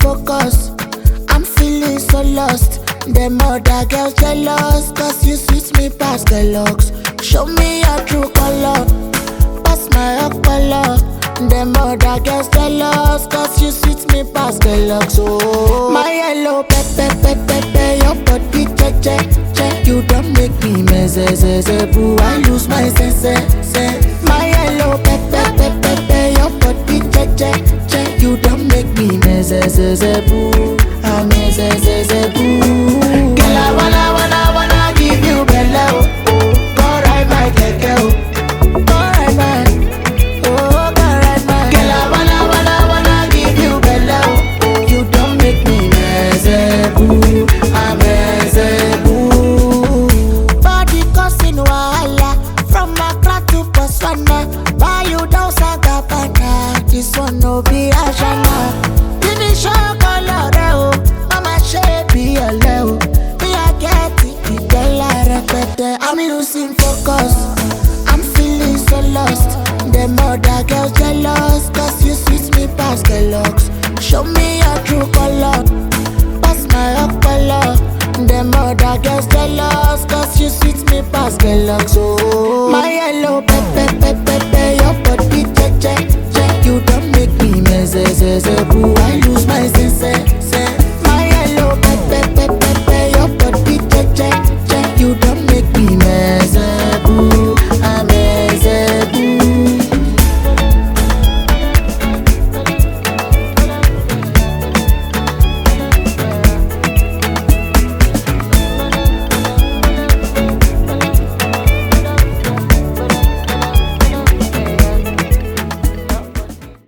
focus. I'm feeling so lost. Them other girls jealous, cause you sweet me past the looks. Show me your true color, pass my color. Them other girls jealous, cause you sweet me past the looks. Oh, my yellow pepe pepe pepe, your body che che che. You don't make me mess, boo. I lose my sense, sense. My yellow pepe pepe pepe, your body che che che. You don't make me mess, boo. I mess, boo. Girl, I wanna wanna wanna give you belle, oh. Go ride my keke, oh. Go ride my, oh, go ride my. Girl, I wanna wanna wanna give you belle, oh. You don't make me mess, boo. I mess, boo. Body causing wahala from Accra to Botswana. Buy you down Sagabana. This one no be Ashana. Finish your color, oh. Mama shape be a leo. Me I get it, it tell her repete. I'm losing focus. I'm feeling so lost. Them other girls jealous, cause you sweet me past the looks. Show me your true color pass my color. Them other girls jealous, cause you sweet me past the looks. Oh, my yellow pepe pepe pepe, your body che che che. You don't make me mess, boo.